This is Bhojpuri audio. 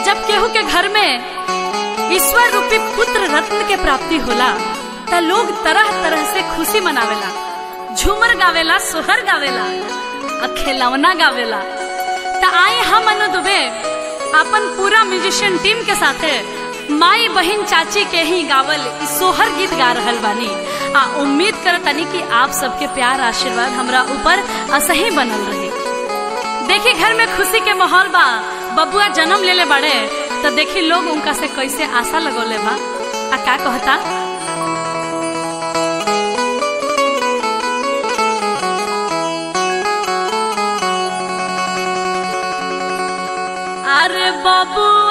जब केहू के घर में ईश्वर रूपी पुत्र रत्न के प्राप्ति होला त लोग तरह तरह से खुशी मनावेला झूमर गावेला सोहर गावेला आ खिलौना गावेला त आई हम अनु दुबे अपन पूरा म्यूजिशियन टीम के साथे माई बहन चाची के ही गावल इ सोहर गीत गा रहल बानी आ उम्मीद करतनी कि आप सबके प्यार आशीर्वाद हमरा ऊपर असही बनल रही देखी घर में खुशी के माहौल बा बबुआ जन्म लेले बाड़े तो देखी लोग उनका से कैसे आशा लगोले बा आ का कहता अरे बाबू